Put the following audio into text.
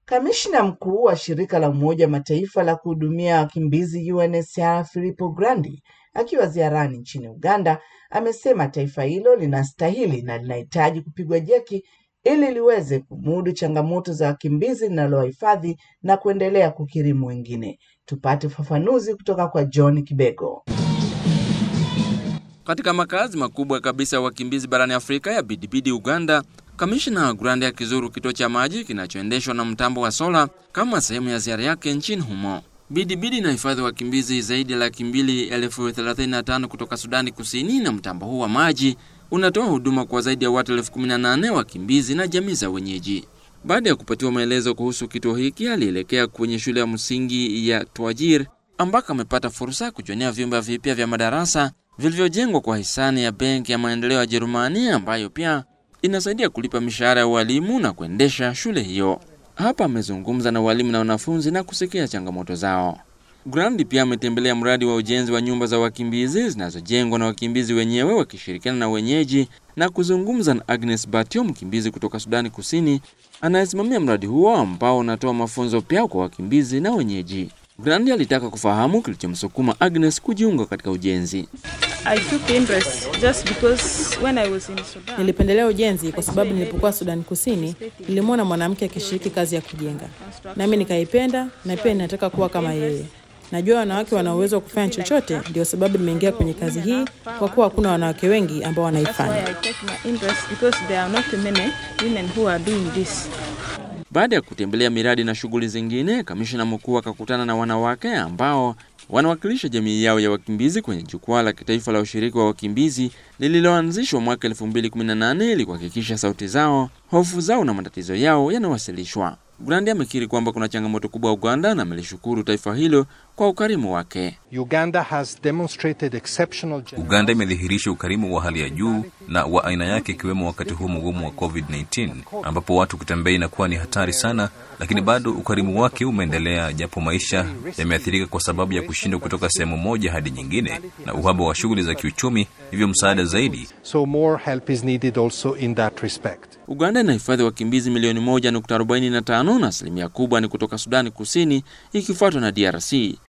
Kamishna mkuu wa shirika la Umoja wa Mataifa la kuhudumia wakimbizi UNHCR Filippo Grandi akiwa ziarani nchini Uganda amesema taifa hilo linastahili na linahitaji kupigwa jeki ili liweze kumudu changamoto za wakimbizi linalowahifadhi na kuendelea kukirimu wengine. Tupate ufafanuzi kutoka kwa John Kibego. Katika makazi makubwa kabisa ya wakimbizi barani Afrika ya Bidibidi, Uganda, kamishna Grandi akizuru kituo cha maji kinachoendeshwa na mtambo wa sola kama sehemu ya ziara yake nchini humo. Bidibidi inahifadhi wakimbizi zaidi ya laki mbili elfu thelathini na tano kutoka Sudani Kusini, na mtambo huu wa maji unatoa huduma kwa zaidi ya watu elfu kumi na nane wakimbizi na jamii za wenyeji. Baada ya kupatiwa maelezo kuhusu kituo hiki, alielekea kwenye shule ya msingi ya Twajir ambako amepata fursa ya kujionea vyumba vipya vya madarasa vilivyojengwa kwa hisani ya Benki ya Maendeleo ya Jerumani ambayo pia inasaidia kulipa mishahara ya walimu na kuendesha shule hiyo. Hapa amezungumza na walimu na wanafunzi na kusikia changamoto zao. Grandi pia ametembelea mradi wa ujenzi wa nyumba za wakimbizi zinazojengwa na wakimbizi wenyewe wakishirikiana na wenyeji na kuzungumza na Agnes Batio, mkimbizi kutoka Sudani Kusini anayesimamia mradi huo ambao unatoa mafunzo pia kwa wakimbizi na wenyeji. Grandi alitaka kufahamu kilichomsukuma Agnes kujiunga katika ujenzi. I took interest just because when I was in Sudan. Nilipendelea ujenzi kwa sababu nilipokuwa Sudani Kusini nilimwona mwanamke akishiriki kazi ya kujenga, nami nikaipenda na pia ninataka kuwa kama yeye. Najua wanawake wana uwezo wa kufanya chochote, ndio sababu nimeingia kwenye kazi hii, kwa kuwa hakuna wanawake wengi ambao That's why wanaifanya. I take my interest because there are not many women who are doing this. Baada ya kutembelea miradi na shughuli zingine, kamishna mkuu akakutana na wanawake ambao wanawakilisha jamii yao ya wakimbizi kwenye jukwaa la kitaifa la ushiriki wa wakimbizi lililoanzishwa mwaka 2018 ili kuhakikisha sauti zao, hofu zao na matatizo yao yanawasilishwa. Grandi amekiri kwamba kuna changamoto kubwa Uganda na amelishukuru taifa hilo kwa ukarimu wake. Uganda has demonstrated exceptional Uganda imedhihirisha ukarimu wa hali ya juu na wa aina yake, ikiwemo wakati huu mgumu wa COVID-19 ambapo watu kutembea inakuwa ni hatari sana, lakini bado ukarimu wake umeendelea, japo maisha yameathirika kwa sababu ya kushindwa kutoka sehemu moja hadi nyingine na uhaba wa shughuli za kiuchumi. Hivyo msaada zaidi So more help is needed also in that respect. Uganda inahifadhi wakimbizi milioni 1.45 na asilimia kubwa ni kutoka Sudani Kusini ikifuatwa na DRC.